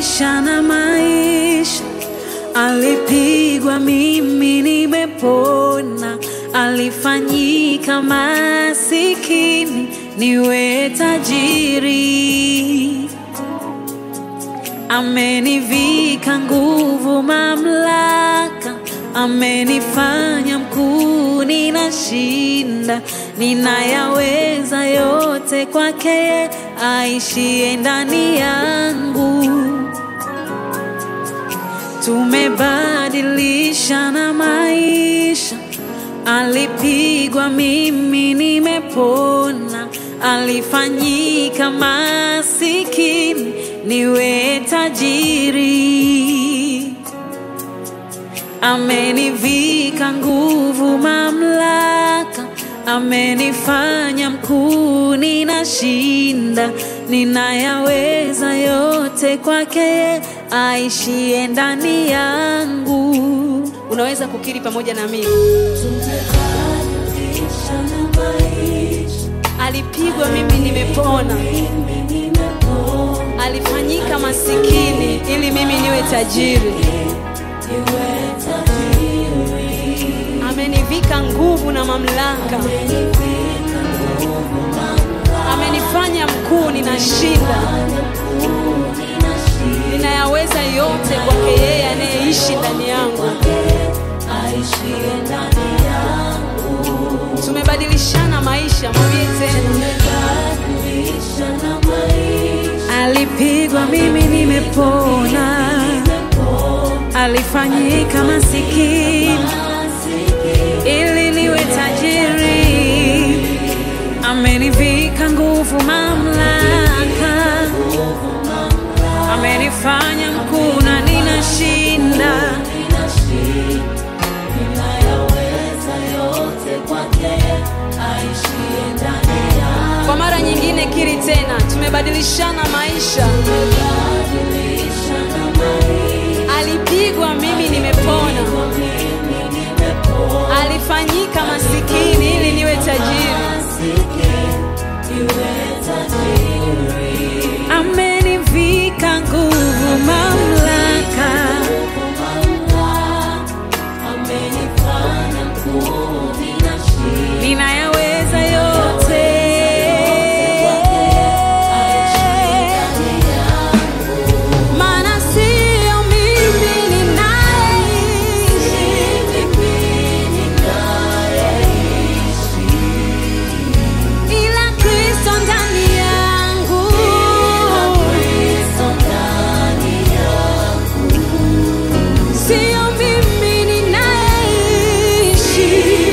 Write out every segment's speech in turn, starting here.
Tumebadilisha na maisha, alipigwa mimi nimepona, alifanyika masikini niwe tajiri, amenivika nguvu, mamlaka, amenifanya mkuu, ninashinda, ninayaweza yote kwake aishie ndani yangu. Tumebadilisha na maisha, alipigwa mimi nimepona, alifanyika masikini niwe tajiri, amenivika nguvu, mamlaka, amenifanya mkuu, ninashinda, ninayaweza yote kwake aishie ndani yangu. Unaweza kukiri pamoja na mimi, Tumebadilisha na maisha, alipigwa mimi nimepona, mimi nimepona, alifanyika masikini ili mimi niwe tajiri, niwe tajiri. amenivika nguvu na mamlaka, Amenivika nguvu, mamlaka, amenifanya mkuu, ninashinda, mkuu, ninashinda ninayaweza yote kwake yeye anayeishi ndani yangu. kwake, aishie ndani yangu. Tumebadilishana maisha, mwambie tena. Tumebadilisha na maisha, Alipigwa mimi nimepona, nimepona, alifanyika masikini masikini, ili niwe tajiri, amenivika nguvu, mamlaka, amenifanya mkuu na ninashinda. ninashinda, ninayaweza yote kwake, aishie ndani yangu. Kwa mara nyingine, kiri tena, tumebadilishana maisha. Tumebadilisha na maisha, Alipigwa mimi nimepona, mimi nimepona, alifanyika masikini ili niwe tajiri, masikini, niwe tajiri. amenivika nguvu, mamlaka Amenifanya mkuu, ninashinda. ninayaweza yote. Maana sio mimi ninayeishi, ila Kristo ndani yangu. Sio mimi ninayeishi,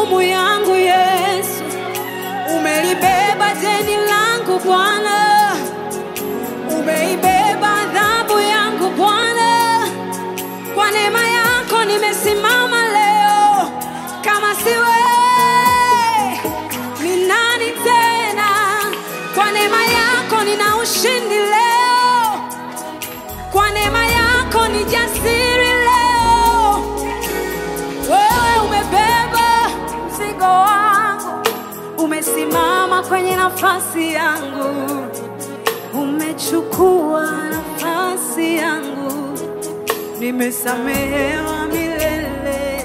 hukumu yangu Yesu, umelibeba deni langu Bwana, umeibeba adhabu yangu Bwana. Kwa neema yako nimesimama leo, kama si wewe ni nani tena? Kwa neema yako nina ushindi leo, kwa neema yako ni jasiri leo. Wewe umebeba mzigo wangu, umesimama kwenye nafasi yangu, umechukua nafasi yangu, nimesamehewa milele.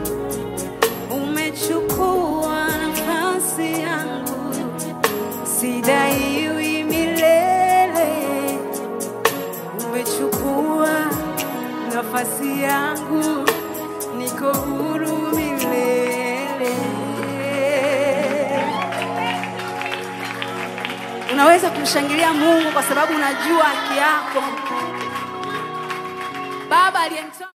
Umechukua nafasi yangu, sidaiwi milele. Umechukua nafasi yangu, niko huru milele. Unaweza kumshangilia Mungu kwa sababu unajua haki yako. Baba aliyemtoa